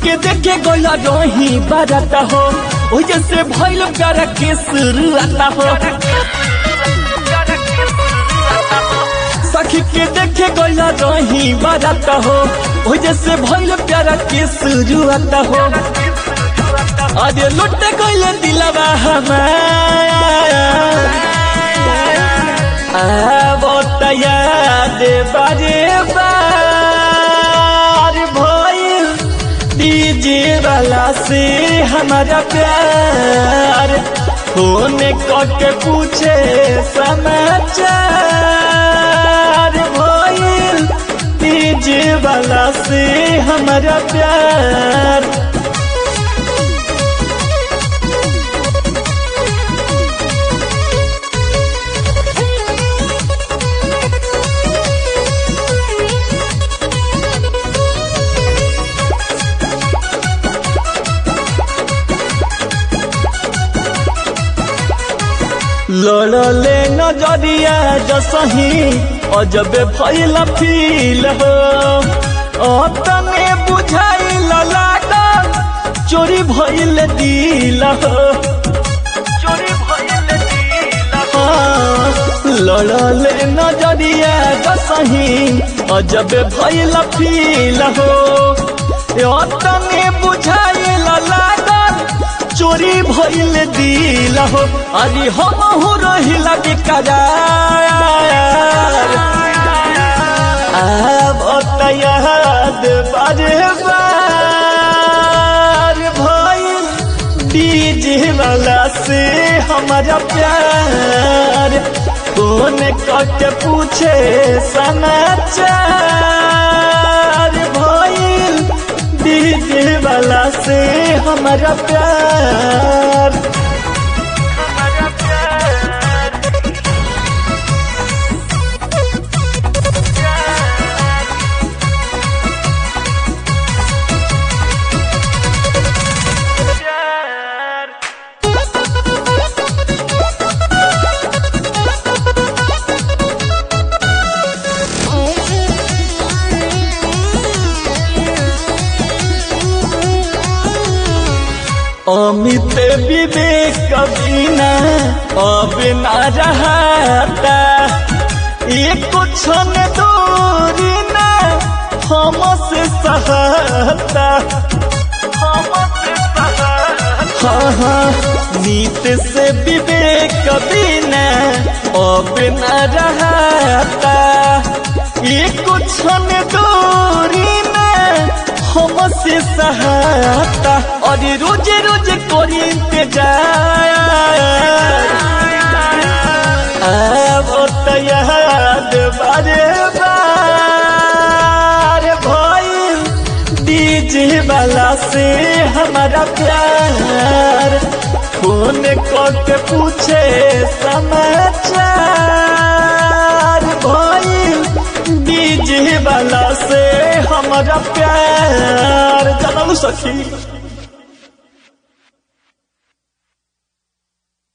के देखे गोला रही बाराता हो ओ जैसे भइल प्यारा के शुरुआता हो सखी के देखे गोला रही बाराता हो ओ जैसे भइल प्यारा के शुरुआता हो अरे लुट गइले दिलवा हमार आवत याद बारे बार भइल डीजे वाला से हमारा प्यार फोन करके पूछे समाचार भइल डीजे वाला से हमारा प्यार लड़ले नजरिया जसही अजब भइल फील हो अतने बुझाइल लागल चोरी भइल दिल हो चोरी भइल दिल हो लड़ले नजरिया जसही अजब भइल फील हो अतने बुझाइल लागल चोरी भइल दिल हो अरे हम हो रहिला बेकरार अब याद बारे बार भइल डीजे वाला से हमारा प्यार कौन करके पूछे समाचार भइल डीजे वाला से हमारा प्यार हमारा प्यार अमित विवेक कबीना अब ना रहता एक क्षण दूरी ना हमसे सहता हाँ हाँ नीत से विवेक कबीना अब ना रहता एक क्षण दूरी ना हमसे सहाता और रोज रोज कोरी इंतजार अब तो याद बारे बार भइल डीजे वाला से हमारा प्यार फोन करके पूछे समाचार भइल डीजे वाला से हमारा प्यार जानल सखी